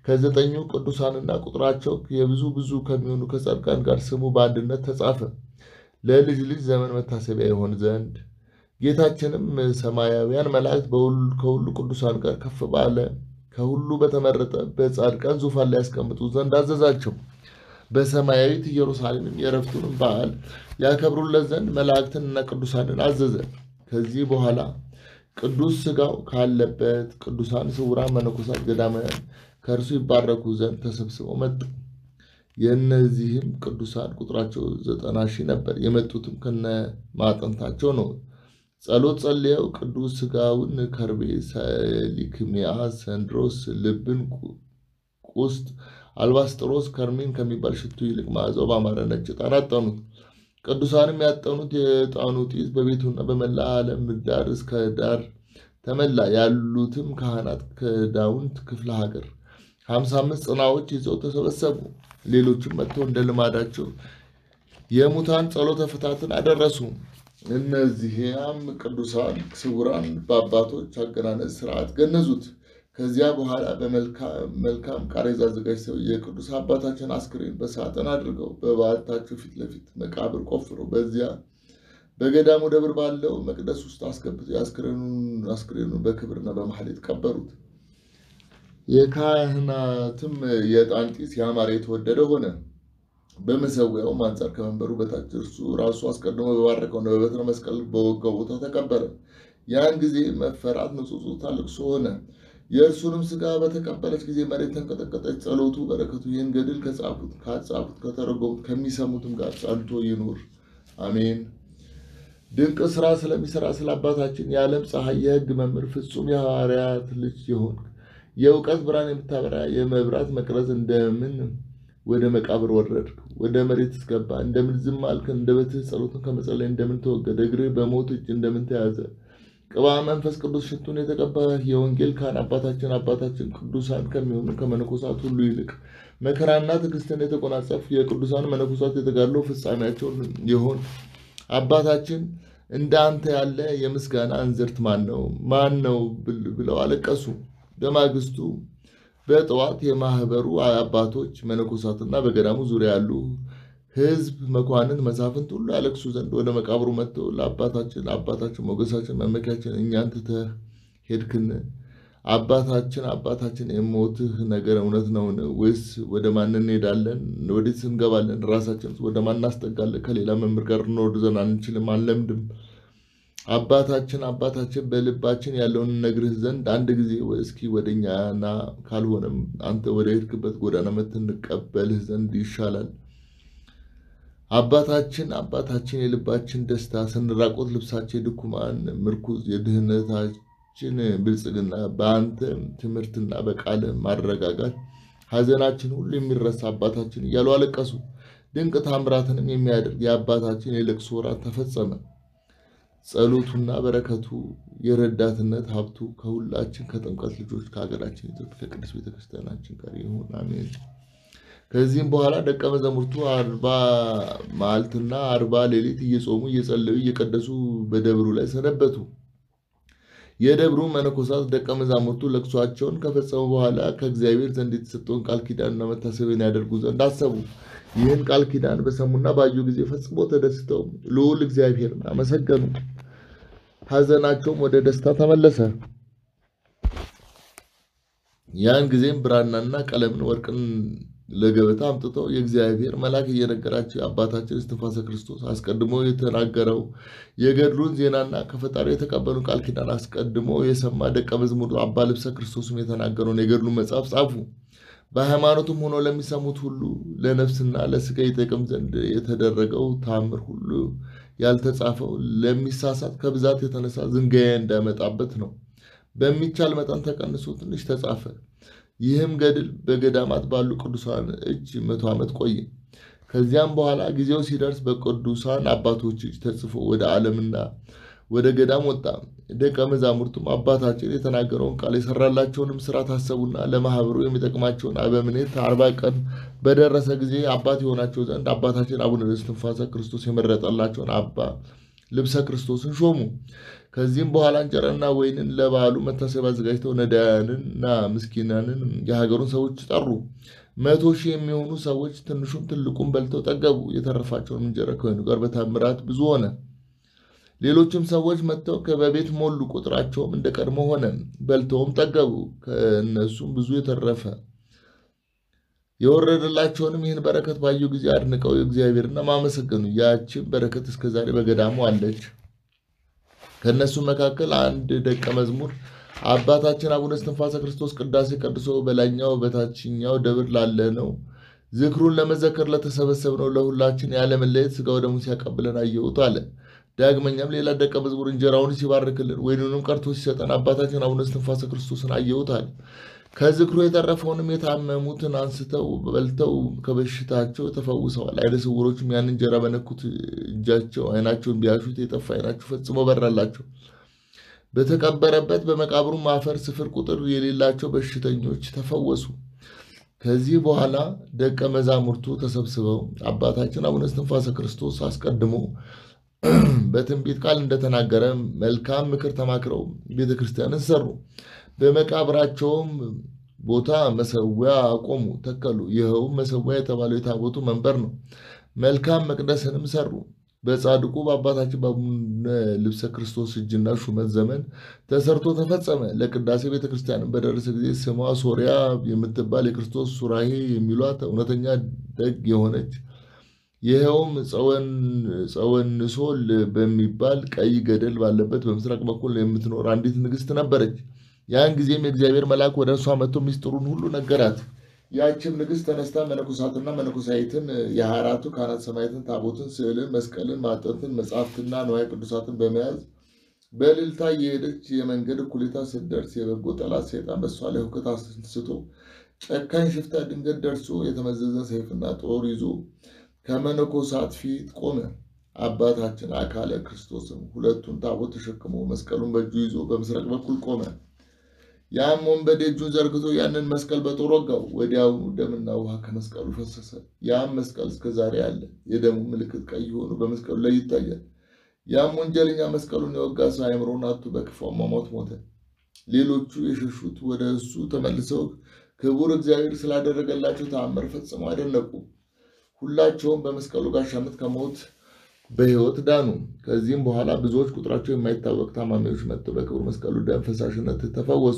ከዘጠኙ ቅዱሳንና ቁጥራቸው የብዙ ብዙ ከሚሆኑ ከጻድቃን ጋር ስሙ በአንድነት ተጻፈ ለልጅ ልጅ ዘመን መታሰቢያ ይሆን ዘንድ። ጌታችንም ሰማያውያን መላእክት ከሁሉ ቅዱሳን ጋር ከፍ ባለ ከሁሉ በተመረጠ በጻድቃን ዙፋን ላይ ያስቀምጡ ዘንድ አዘዛቸው። በሰማያዊት ኢየሩሳሌምም የዕረፍቱንም በዓል ያከብሩለት ዘንድ መላእክትንና ቅዱሳንን አዘዘ። ከዚህ በኋላ ቅዱስ ሥጋው ካለበት ቅዱሳን ስውራን መነኮሳት ገዳማውያን ከእርሱ ይባረኩ ዘንድ ተሰብስበው መጡ። የእነዚህም ቅዱሳን ቁጥራቸው ዘጠና ሺህ ነበር። የመጡትም ከነ ማጠንታቸው ነው። ጸሎት ጸልየው ቅዱስ ሥጋውን ከርቤ፣ ሰሊክሚያ፣ ሰንድሮስ፣ ልብን፣ ቁስጥ፣ አልባስጥሮስ፣ ከርሜን ከሚባል ሽቱ ይልቅ መዓዛው ባማረ ነጭ ዕጣን አጠኑት። ቅዱሳንም ያጠኑት የዕጣኑ ጢስ በቤቱና በመላ ዓለም ዳር እስከ ዳር ተመላ። ያሉትም ካህናት ከዳውንት ክፍለ ሀገር ሀምሳ አምስት ጽናዎች ይዘው ተሰበሰቡ። ሌሎችም መጥተው እንደ ልማዳቸው የሙታን ጸሎተ ፍታትን አደረሱ። እነዚህም ቅዱሳን ስውራን በአባቶች አገናነዝ ስርዓት ገነዙት። ከዚያ በኋላ በመልካም ቃሬዛ አዘጋጅተው የቅዱስ አባታችን አስክሬን በሳጥን አድርገው በበዓታቸው ፊት ለፊት መቃብር ቆፍረው በዚያ በገዳሙ ደብር ባለው መቅደስ ውስጥ አስገብተው አስክሬኑን በክብርና በማሕሌት ቀበሩት። የካህናትም የዕጣን ጢስ ያማረ የተወደደ ሆነ። በመሰዊያውም አንጻር ከመንበሩ በታች እርሱ ራሱ አስቀድሞ በባረከውና በበትረ መስቀል በወጋው ቦታ ተቀበረ። ያን ጊዜ መፈራት፣ ንጹጽታ፣ ልቅሶ ሆነ። የእርሱንም ሥጋ በተቀበለች ጊዜ መሬት ተንቀጠቀጠች። ጸሎቱ በረከቱ ይህን ገድል ከጻፉት ካጻፉት ከተረጎሙት ከሚሰሙትም ጋር ጸንቶ ይኑር አሜን። ድንቅ ስራ ስለሚሰራ ስለ አባታችን የዓለም ፀሐይ የሕግ መምህር ፍጹም የሐዋርያት ልጅ የሆንክ የእውቀት ብርሃን የምታበራ የመብራት መቅረዝ እንደምን ወደ መቃብር ወረድክ? ወደ መሬት እስገባ እንደምን ዝም አልክ? አንደበትህ ጸሎትን ከመጸለይ እንደምን ተወገደ? እግርህ በሞት እጅ እንደምን ተያዘ? ቅባ መንፈስ ቅዱስ ሽቱን የተቀባህ የወንጌል ካህን አባታችን አባታችን ቅዱሳን ከሚሆኑ ከመነኮሳት ሁሉ ይልቅ መከራና ትዕግስትን የተጎናጸፍ የቅዱሳን መነኮሳት የተጋድሎ ፍጻሜያቸውን የሆን አባታችን እንደ አንተ ያለ የምስጋና እንዝርት ማን ነው? ማን ነው ብለው አለቀሱ። በማግስቱ በጠዋት የማህበሩ አባቶች መነኮሳትና በገዳሙ ዙሪያ ያሉ ሕዝብ፣ መኳንንት፣ መሳፍንት ሁሉ ያለቅሱ ዘንድ ወደ መቃብሩ መጥተው ለአባታችን አባታችን ሞገሳችን መመኪያችን እኛን ትተህ ሄድክን? አባታችን አባታችን የሞትህ ነገር እውነት ነውን? ወይስ ወደ ማን እንሄዳለን? ወዴት እንገባለን? ራሳችን ወደ ማን እናስጠጋለን? ከሌላ መምህር ጋር እንወርድ ዘንድ አንችልም፣ አንለምድም። አባታችን አባታችን በልባችን ያለውን ነግርህ ዘንድ አንድ ጊዜ እስኪ ወደ እኛ ና፣ ካልሆነም አንተ ወደ ሄድክበት ጎዳና መጥተን እንቀበልህ ዘንድ ይሻላል። አባታችን አባታችን የልባችን ደስታ ስንራቆት ልብሳችን የድኩማን ምርኩዝ የድህነታችን ብልጽግና በአንተ ትምህርትና በቃለ ማረጋጋት ሐዘናችን ሁሉ የሚረሳ አባታችን እያሉ አለቀሱ። ድንቅ ታምራትንም የሚያደርግ የአባታችን የለቅሶ ወራት ተፈጸመ። ጸሎቱና በረከቱ የረዳትነት ሀብቱ ከሁላችን ከጥምቀት ልጆች ከሀገራችን ኢትዮጵያ ከቅዱስ ቤተክርስቲያናችን ጋር ይሁን አሜን። ከዚህም በኋላ ደቀ መዛሙርቱ አርባ መዓልትና አርባ ሌሊት እየጾሙ እየጸለዩ እየቀደሱ በደብሩ ላይ ሰነበቱ። የደብሩ መነኮሳት ደቀ መዛሙርቱ ለቅሷቸውን ከፈጸሙ በኋላ ከእግዚአብሔር ዘንድ የተሰጠውን ቃል ኪዳንና መታሰቢያን ያደርጉ ዘንድ አሰቡ። ይህን ቃል ኪዳን በሰሙና ባዩ ጊዜ ፈጽሞ ተደስተው ልዑል እግዚአብሔርን አመሰገኑ። ሐዘናቸውም ወደ ደስታ ተመለሰ። ያን ጊዜም ብራናና ቀለምን ወርቅን ለገበታ አምጥተው የእግዚአብሔር መልአክ እየነገራቸው የአባታችን እስትንፋሰ ክርስቶስ አስቀድሞ የተናገረው የገድሉን ዜናና ከፈጣሪ የተቀበሉ ቃል ኪዳን አስቀድሞ የሰማ ደቀ መዝሙር አባ ልብሰ ክርስቶስም የተናገረውን የገድሉን መጽሐፍ ጻፉ። በሃይማኖቱም ሆኖ ለሚሰሙት ሁሉ ለነፍስና ለሥጋ ይጠቅም ዘንድ የተደረገው ታምር ሁሉ ያልተጻፈው ለሚሳሳት ከብዛት የተነሳ ዝንጋያ እንዳመጣበት ነው። በሚቻል መጠን ተቀንሶ ትንሽ ተጻፈ። ይህም ገድል በገዳማት ባሉ ቅዱሳን እጅ መቶ ዓመት ቆየ። ከዚያም በኋላ ጊዜው ሲደርስ በቅዱሳን አባቶች እጅ ተጽፎ ወደ ዓለምና ወደ ገዳም ወጣ። ደቀ መዛሙርቱም አባታችን የተናገረውን ቃል የሰራላቸውንም ስራ ታሰቡና ለማህበሩ የሚጠቅማቸውን አበምኔት አርባ ቀን በደረሰ ጊዜ አባት የሆናቸው ዘንድ አባታችን አቡነ እስትንፋሰ ክርስቶስ የመረጠላቸውን አባ ልብሰ ክርስቶስን ሾሙ። ከዚህም በኋላ እንጀራና ወይንን ለበዓሉ መታሰቢያ አዘጋጅተው ነዳያንንና ምስኪናንን የሀገሩን ሰዎች ጠሩ። መቶ ሺህ የሚሆኑ ሰዎች ትንሹም ትልቁም በልተው ጠገቡ። የተረፋቸውን እንጀራ ከወይኑ ጋር በታምራት ብዙ ሆነ። ሌሎችም ሰዎች መጥተው ከበቤት ሞሉ። ቁጥራቸውም እንደ ቀድሞ ሆነ። በልተውም ጠገቡ። ከእነሱም ብዙ የተረፈ የወረደላቸውንም ይህን በረከት ባዩ ጊዜ አድንቀው እግዚአብሔርና ማመሰገኑ። ያችን በረከት እስከዛሬ በገዳሙ አለች። ከእነሱም መካከል አንድ ደቀ መዝሙር አባታችን አቡነ እስትንፋሰ ክርስቶስ ቅዳሴ ቀድሶ በላይኛው በታችኛው ደብር ላለ ነው ዝክሩን ለመዘከር ለተሰበሰብነው ለሁላችን ያለመለየት ሥጋው ደሙን ሲያቀብለን አየሁት አለ። ዳግመኛም ሌላ ደቀ መዝሙር እንጀራውን ሲባርክልን ወይኑንም ቀርቶ ሲሰጠን አባታችን አቡነ እስትንፋሰ ክርስቶስን አየሁት አለ። ከዝክሩ የተረፈውንም የታመሙትን አንስተው በልተው ከበሽታቸው ተፈውሰዋል። ዓይነ ስውሮችም ያን እንጀራ በነኩት እጃቸው ዓይናቸውን ቢያሹት የጠፋ ዓይናቸው ፈጽሞ በራላቸው። በተቀበረበት በመቃብሩም አፈር ስፍር ቁጥር የሌላቸው በሽተኞች ተፈወሱ። ከዚህ በኋላ ደቀ መዛሙርቱ ተሰብስበው አባታችን አቡነ እስትንፋሰ ክርስቶስ አስቀድሞ በትንቢት ቃል እንደተናገረ መልካም ምክር ተማክረው ቤተ ክርስቲያንን ሰሩ። በመቃብራቸውም ቦታ መሰዊያ አቆሙ፣ ተከሉ። ይኸውም መሰዊያ የተባለው የታቦቱ መንበር ነው። መልካም መቅደስንም ሰሩ። በጻድቁ በአባታችን በአቡነ ልብሰ ክርስቶስ እጅና ሹመት ዘመን ተሰርቶ ተፈጸመ። ለቅዳሴ ቤተ ክርስቲያንን በደረሰ ጊዜ ስሟ ሶሪያ የምትባል የክርስቶስ ሱራሄ የሚሏት እውነተኛ ደግ የሆነች ይኸውም ጸወንሶል በሚባል ቀይ ገደል ባለበት በምስራቅ በኩል የምትኖር አንዲት ንግሥት ነበረች። ያን ጊዜም የእግዚአብሔር መልአክ ወደ እርሷ መጥቶ ምስጢሩን ሁሉ ነገራት። ያችም ንግሥት ተነስታ መነኮሳትና መነኮሳይትን የሃያ አራቱ ካህናት ሰማዕታትን፣ ታቦትን፣ ስዕልን፣ መስቀልን፣ ማጠንትን፣ መጻሕፍትና ንዋየ ቅዱሳትን በመያዝ በእልልታ እየሄደች የመንገድ እኩሌታ ስትደርስ የበጎ ጠላት ሰይጣን በእሷ ላይ ሁከት አስነስቶ ጨካኝ ሽፍታ ድንገት ደርሶ የተመዘዘ ሰይፍና ጦር ይዞ ከመነኮሳት ፊት ቆመ። አባታችን አካለ ክርስቶስም ሁለቱን ታቦት ተሸክሞ መስቀሉን በእጁ ይዞ በምስራቅ በኩል ቆመ። ያም ወንበዴ እጁን ዘርግቶ ያንን መስቀል በጦር ወጋው። ወዲያውኑ ደምና ውሃ ከመስቀሉ ፈሰሰ። ያም መስቀል እስከዛሬ አለ። የደሙ ምልክት ቀይ ሆኖ በመስቀሉ ላይ ይታያል። ያም ወንጀለኛ መስቀሉን የወጋ ሰው አእምሮውን አጥቶ በክፉ አሟሟት ሞተ። ሌሎቹ የሸሹት ወደ እሱ ተመልሰው ክቡር እግዚአብሔር ስላደረገላቸው ተአምር ፈጽመው አደነቁ። ሁላቸውም በመስቀሉ ጋሻነት ከሞት በሕይወት ዳኑ። ከዚህም በኋላ ብዙዎች ቁጥራቸው የማይታወቅ ታማሚዎች መጥተው በክቡር መስቀሉ ደም ፈሳሽነት ተፈወሱ።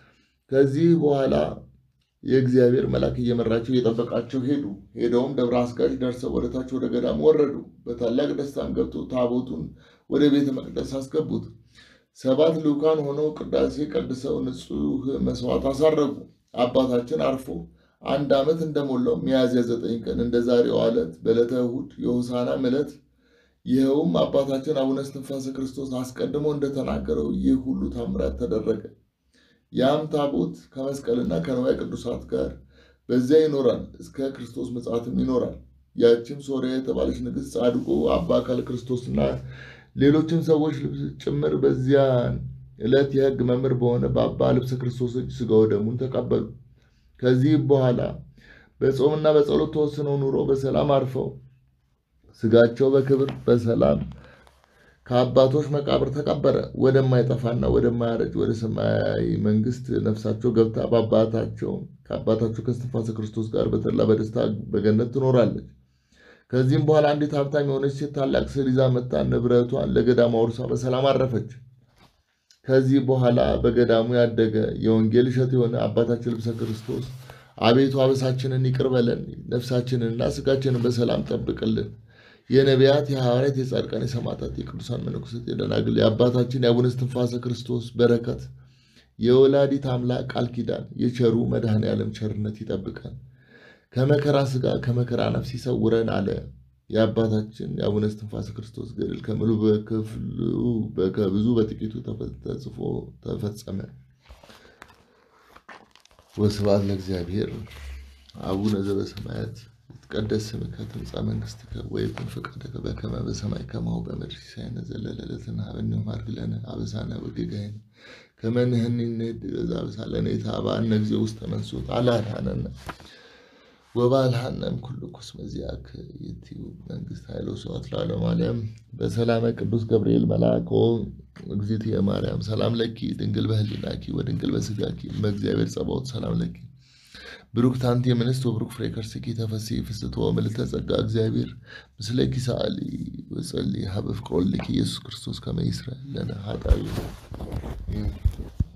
ከዚህ በኋላ የእግዚአብሔር መልአክ እየመራቸው እየጠበቃቸው ሄዱ። ሄደውም ደብረ አስጋጅ ደርሰው ወደ ታች ወደ ገዳም ወረዱ። በታላቅ ደስታም ገብቶ ታቦቱን ወደ ቤተ መቅደስ አስገቡት። ሰባት ልዑካን ሆነው ቅዳሴ ቀድሰው ንጹሕ መስዋዕት አሳረጉ። አባታችን አርፎ አንድ ዓመት እንደሞላው ሚያዝያ ዘጠኝ ቀን እንደ ዛሬው ዕለት በዕለተ እሑድ የሆሳዕና ዕለት ይኸውም አባታችን አቡነ እስትንፋሰ ክርስቶስ አስቀድሞ እንደተናገረው ይህ ሁሉ ታምራት ተደረገ። ያም ታቦት ከመስቀልና ከንዋየ ቅዱሳት ጋር በዚያ ይኖራል፣ እስከ ክርስቶስ ምጽአትም ይኖራል። ያችም ሶርያ የተባለች ንግሥት ጻድቁ አባ አካለ ክርስቶስና ሌሎችም ሰዎች ጭምር በዚያ ዕለት የሕግ መምህር በሆነ በአባ ልብሰ ክርስቶስ እጅ ሥጋው ደሙን ተቀበሉ። ከዚህ በኋላ በጾምና በጸሎት ተወስነው ኑሮ በሰላም አርፈው ሥጋቸው በክብር በሰላም ከአባቶች መቃብር ተቀበረ። ወደማይጠፋና ወደማያረጅ ወደ ሰማያዊ መንግሥት ነፍሳቸው ገብታ በአባታቸው ከአባታቸው ከእስትንፋሰ ክርስቶስ ጋር በተድላ በደስታ በገነት ትኖራለች። ከዚህም በኋላ አንዲት ሀብታም የሆነች ሴት ታላቅ ስዕል ይዛ መጣ ንብረቷን ለገዳሙ አውርሳ በሰላም አረፈች። ከዚህ በኋላ በገዳሙ ያደገ የወንጌል እሸት የሆነ አባታችን ልብሰ ክርስቶስ አቤቱ አበሳችንን ይቅር በለን፣ ነፍሳችንንና ሥጋችንን በሰላም ጠብቅልን። የነቢያት፣ የሐዋርያት፣ የጻድቃን፣ የሰማዕታት፣ የቅዱሳን መነኮሳት፣ የደናግል የአባታችን የአቡነ እስትንፋሰ ክርስቶስ በረከት የወላዲት አምላክ ቃል ኪዳን የቸሩ መድኃኔ ዓለም ቸርነት ይጠብቀን፣ ከመከራ ሥጋ ከመከራ ነፍስ ይሰውረን አለ። የአባታችን የአቡነ እስትንፋሰ ክርስቶስ ገድል ከምሉ በክፍሉ ከብዙ በጥቂቱ ተጽፎ ተፈጸመ። ወስብሐት ለእግዚአብሔር። አቡነ ዘበሰማያት ይትቀደስ ስምከ ትምጻእ መንግሥትከ ወይኩን ፈቃድከ በከመ በሰማይ ከማሁ በምድር ሲሳየነ ዘለለዕለትነ ሀበነ ዮም ሀብ ለነ አበሳነ ወጌጋየነ ከመ ንሕነኒ ንኅድግ ለዘአበሳለነ ኢታብአነ እግዚኦ ውስተ መንሱት አላድኀነነ ወባልሃናም ኩሉ ኩስመ ዚአከ ይእትዩ መንግስት ኃይሎ ስብሐት ለዓለሙ ዓለም በሰላመ ቅዱስ ገብርኤል መልአክ ኦ እግዝእትየ ማርያም ሰላም ለኪ ድንግል በህሊናኪ ወድንግል በስጋኪ እመ እግዚአብሔር ጸባኦት ሰላም ለኪ ብሩክት አንቲ እምንስት ወብሩክ ፍሬ ከርሥኪ ተፈሥሒ ፍስሕቶ ምልዕተ ጸጋ እግዚአብሔር ምስለኪ ሰአሊ ወጸልዪ ሀበ ፍቅር ወልድኪ ኢየሱስ ክርስቶስ ከመ ይስረይ ለነ ኃጣውኢነ